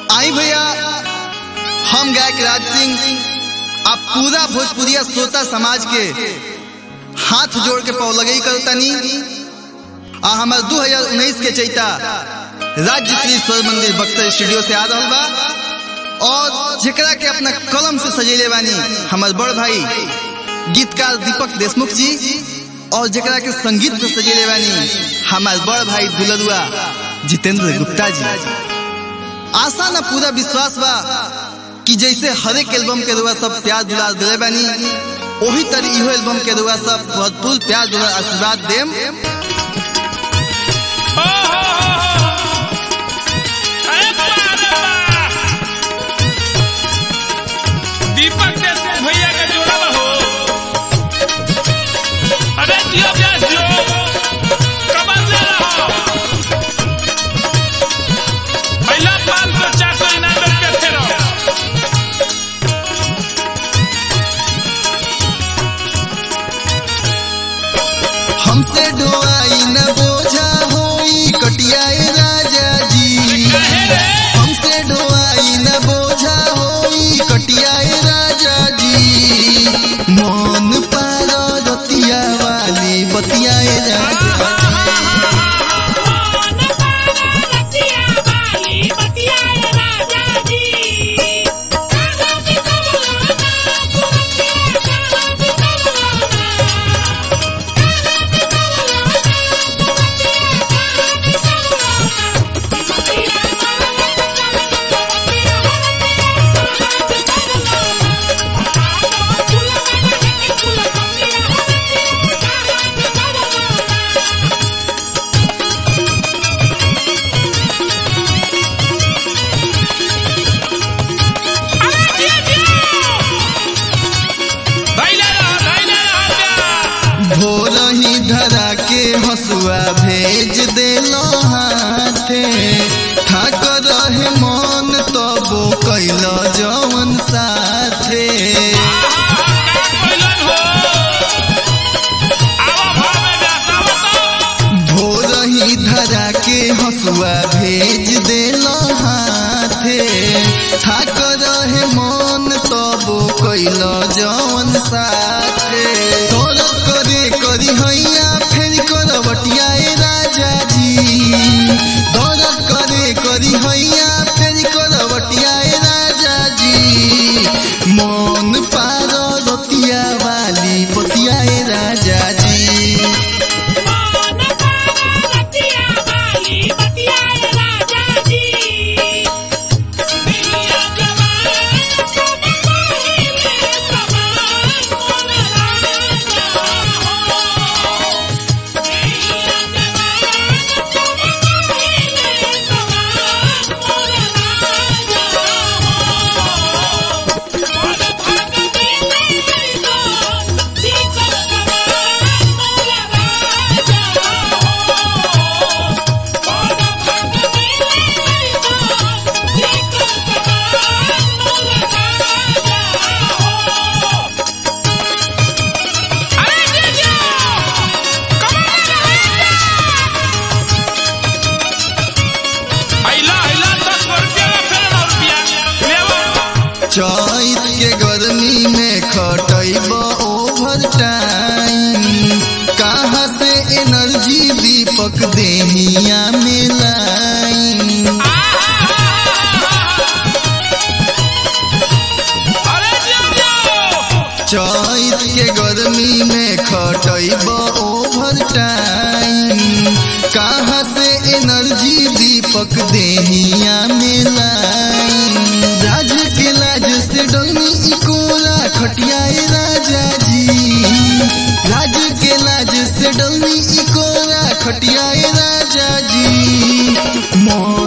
आई भैया हम गायक राज सिंह आप पूरा भोजपुरिया श्रोता समाज के हाथ जोड़ के पौ लगई करतनी आ हमार 2019 के चैता राज्य श्री स्वर मंदिर बक्सर स्टूडियो से आ रहा बा और जेकरा के अपना कलम से सजेले बानी हमार बड़ भाई गीतकार दीपक देशमुख जी और जेकरा के संगीत से सजेले बानी हमार बड़ भाई दुलरुआ जितेंद्र गुप्ता जी आशा ना पूरा विश्वास बा कि जैसे हर एक एल्बम के रुआ सब प्यार दुलार दिले बानी वही तरह इहो एल्बम के रुआ सब भरपूर प्यार दुलार आशीर्वाद देम दीपक जैसे भैया का जोड़ा हो अरे जियो प्यास जियो कमर ले रहा पहला पाँच सौ चार सौ इनाम रुपये थे रहो हमसे ढोआई न बोझा होई कटियाए राजा जी हमसे ढोआई न बोझा होई कटियाए राजा जी मन पार रतिया वाली बतियाए राजा धैले रहो धैले रहो भोर ही धरा के हसुआ भेज देलो हाथे ठाक रहे मन तबो कैल जवन साथे भोर ही धरा के हसुआ भेज देलो हाथे ठाक रहे मन तबो कैल जवन साथे तोर करे करी हैया फेर करवटियाए राजा जी तोर करे करी हैया फेर करवटियाए राजा जी मन पार रतिया वाली पतियाए राजा जी चैत के गर्मी में खटैब ओवर टाइम कहाँ से एनर्जी दीपक देहिया में लाइन चैत के गर्मी में खटैब ओवर टाइम कहाँ से एनर्जी दीपक देहिया में लाइन राज के लाज से डलनी इकोरा खटियाए राजा जी राज के लाज से डलनी इकोरा खटियाए राजा जी मोर